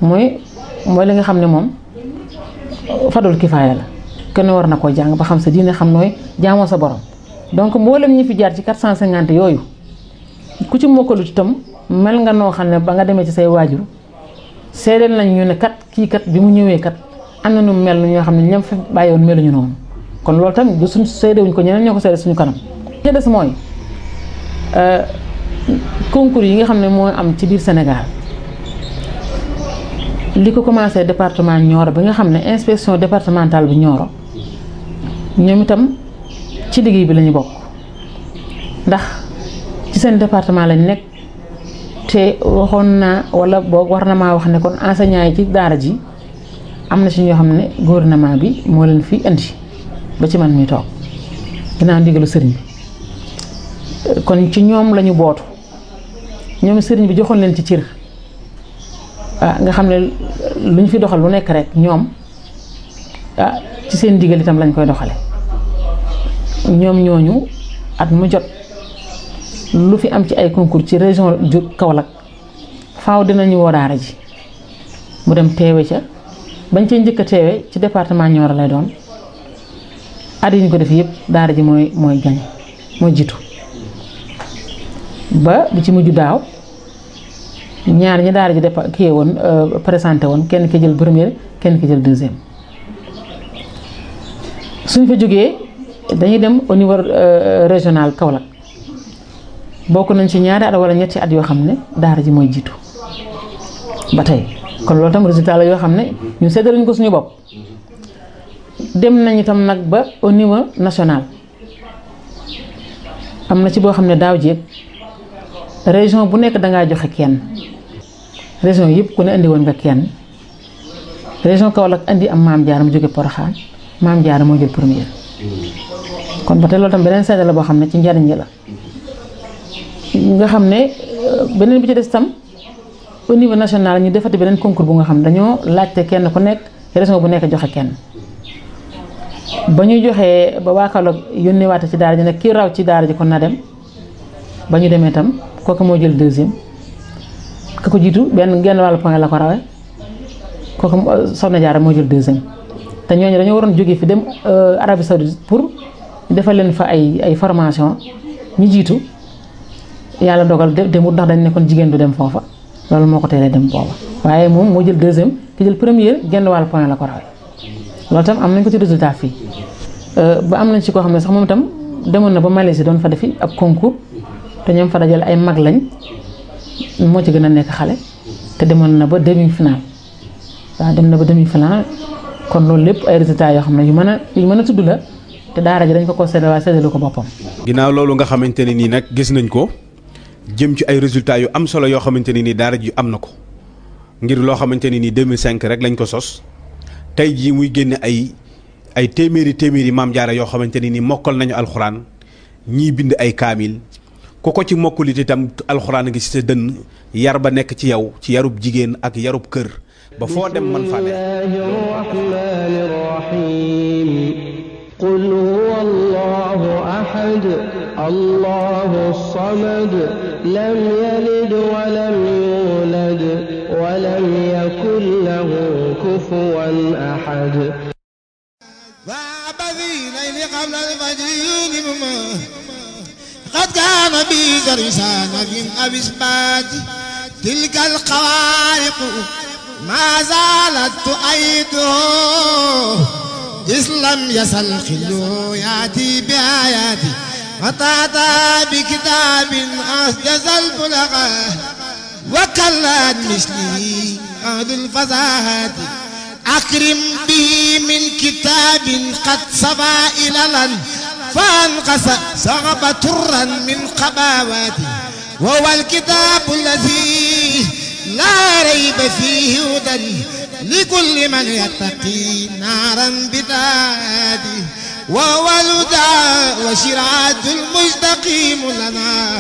mooy mooy li nga xam ne moom fadul kifaaya la kenn war na koo jàng ba xam sa diine xam nooy jaamoo sa borom donc mboolem ñi fi jaar ci 450 yooyu ku ci mokkalut itam mel nga noo xam ne ba nga demee ci say waajur seedeel nañ ñu ne kat kii kat bi mu ñëwee kat am na nu mel ñoo xam ne ñoom fi bàyyi woon meluñu noonu kon loolu tamit du suñ seedewuñ ko ñeneen ñoo ko seede suñu kanam. li des mooy concours yi nga xam ne moo am ci biir Sénégal li ko commencé département Nioro bi nga xam ne inspection départementale bu Nioro ñoom itam ci liggéey bi la ñu bokk ndax ci seen département lañ nekk te waxoon naa wala boog war na maa wax ne kon enseignants yi ci daara ji am na ci ñoo xam ne gouvernement bi moo leen fi indi ba ci man mi toog ginnaaw ndigalu sëriñ bi kon ci ñoom lañu bootu ñoom sëriñ bi joxoon leen ci cër ah nga xam ne lu ñu fi doxal lu nekk rek ñoom ah ci seen ndigal itam lañ koy doxale ñoom ñooñu at mu jot lu fi am ci ay concours ci région ju Kaolack faaw dinañu woo daara ji mu dem teewe ca bañ cee njëkk a teewe ci département Nioro lay doon at yi ñu ko def yëpp daara ji mooy mooy gañ mooy jiitu ba bi ci mujj daaw ñaar ñi daara ji dépa kii woon présenté woon kenn ki jël première kenn ki jël deuxième suñ fa jógee dañuy dem au niveau régional Kaolack bokk nañ ci ñaari at wala ñetti at yoo xam ne daara ji mooy jiitu ba tey kon loolu tam résultat la yoo xam ne ñu séddaluñ ko suñu bopp dem nañ itam nag ba au niveau national am na ci boo xam ne daaw jéeg région bu nekk dangaa joxe kenn région yëpp ku ne indi woon nga kenn région Kaolack indi am maam Diarra mu jóge Porokhane maam Diarra moo jël première kon ba tey loolu tam beneen seede la boo xam ne ci njariñ la nga xam ne beneen bi ci des tam au niveau national ñu defati beneen concours bu nga xam ne dañoo laajte kenn ku nekk région bu nekk joxe kenn ba ñu joxee ba waa Kaolack yónnee waate ci daara ji nag kii raw ci daara ji kon na dem ba ñu demee tam kooku moo jël deuxième ka ko jiitu benn genn wàllu point la ko rawee kooku Soxna Jaara moo jël deuxième te ñooñu dañoo waroon jógee fi dem Arabie Saoudite pour defal leen fa ay ay formation ñi jiitu yàlla dogal demut ndax dañ nekkoon jigéen du dem foofa loolu moo ko teelee dem booba waaye moom moo jël deuxième ki jël première genn wàllu point la ko rawee loolu tam am nañ ko ci résultat fii ba am nañ ci koo xam ne sax moom itam demoon na ba Malaisie doon fa defi ab concours te ñoom fa dajale ay mag lañ moo ci gën a nekk xale te demoon na ba demi final waaw dem na ba demi final kon loolu lépp ay résultats yoo xam ne yu mën a yu mën a tudd la te daara ji dañ ko ko séddale waaye séddalu ko boppam. ginnaaw loolu nga xamante ne nii nag gis nañ ko jëm ci ay résultats yu am solo yoo xamante ne nii daara ji am na ko ngir loo xamante ne nii 2005 rek lañ ko sos tey jii muy génne ay ay téeméeri téeméeri maam jaara yoo xamante ne nii mokkal nañu alxuraan ñii bind ay kaamil. ku ko ci mokkulit itam alxuraan ngi ci sa dënn yar ba nekk ci yow ci yarub jigéen ak yarub kër ba foo dem man fa ne الرحمن الرحيم قل هو الله أحد الله الصمد لم يلد ولم يولد ولم يكن له كفوا أحد وعبدي ليل قبل الفجر يوم قد كان بي درسان من أبي إثبات تلك الخوارق ما زالت تؤيده إذ لم يزل خلو يأتي بآياتي وتأتى بكتاب أسجز البلغة وكلت مثلي أهل الفزاهات أكرم به من كتاب قد صفى إلى فانقص صغب ترا من قباواتي وهو الكتاب الذي لا ريب فيه هدى لكل من يتقي نارا بذاته وهو الهدى وشرعة المستقيم لنا